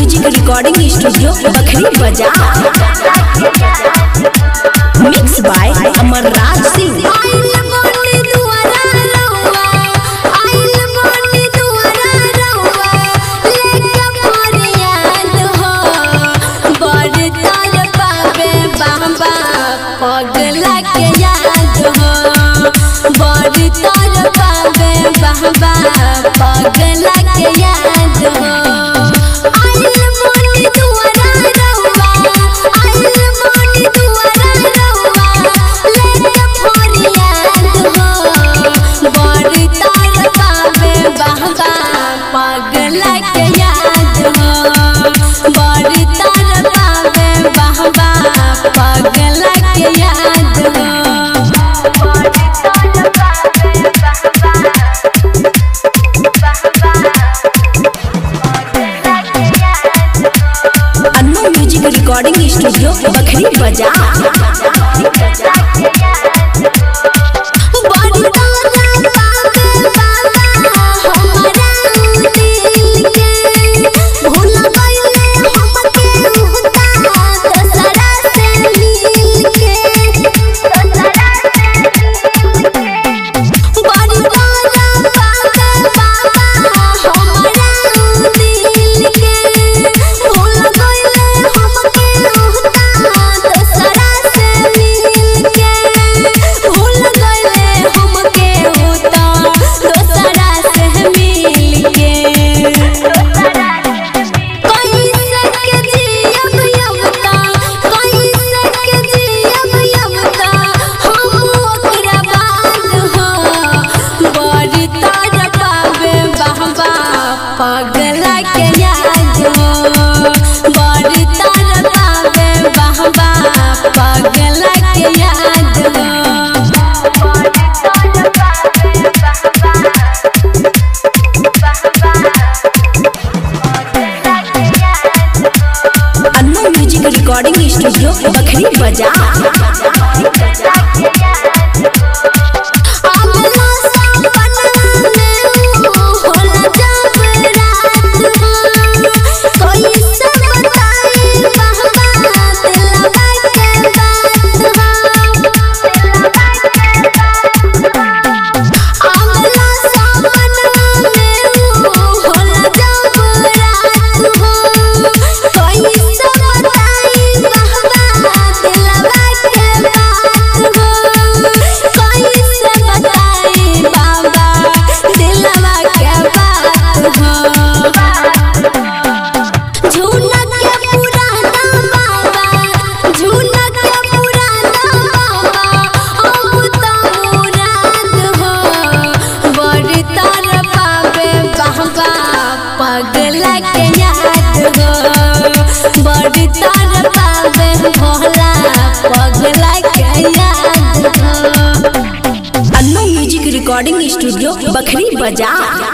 music recording studio Bakhri बजा mix by Amar Raj Singh पगला के याद हो बड़ी तर पावे बहबा पगला के याद हो आइल मोनी दुआरा रहुआ आइल मोनी दुआरा रहुआ लेके फरियाद हो बड़ी तर पावे बहबा पगला के याद हो बड़ी तर पावे बहबा पगला के याद हो Annu music recording studio Bakhri बजा बड़ी तारा पावे बाबा हमारा दिल के भूल गइले हमके उहता दसरा से मिल के बड़ी तारा पावे बाबा हमारा दिल के भूल गइले हमके उहता दसरा से मिल के भूल गइले हमके उहता दसरा से मिल के कैसे के जियब यबता कैसे के जियब यबता हम ओकरा बाद हो बड़ी तार पावे बहबा पगला के याद हो बड़ी तार पावे बहबा पगला के याद हो Annu music recording studio Bakhri बजा अगला सपना में होला जब रात हो कैसे बताई बहबा दिलवा के बात हो अगला सपना में होला जब रात हो कैसे बताई बहबा दिलवा के बात हो कैसे बताई बाबा दिलवा के बात हो झूनक के पुराना बाबा झूनक के पुराना बाबा अब तो मुराद हो बड़ी तर पावे बाबा पगला के याद हो बड़ी तर पावे भोला पगला के याद हो Annu music recording studio Bakhri बजा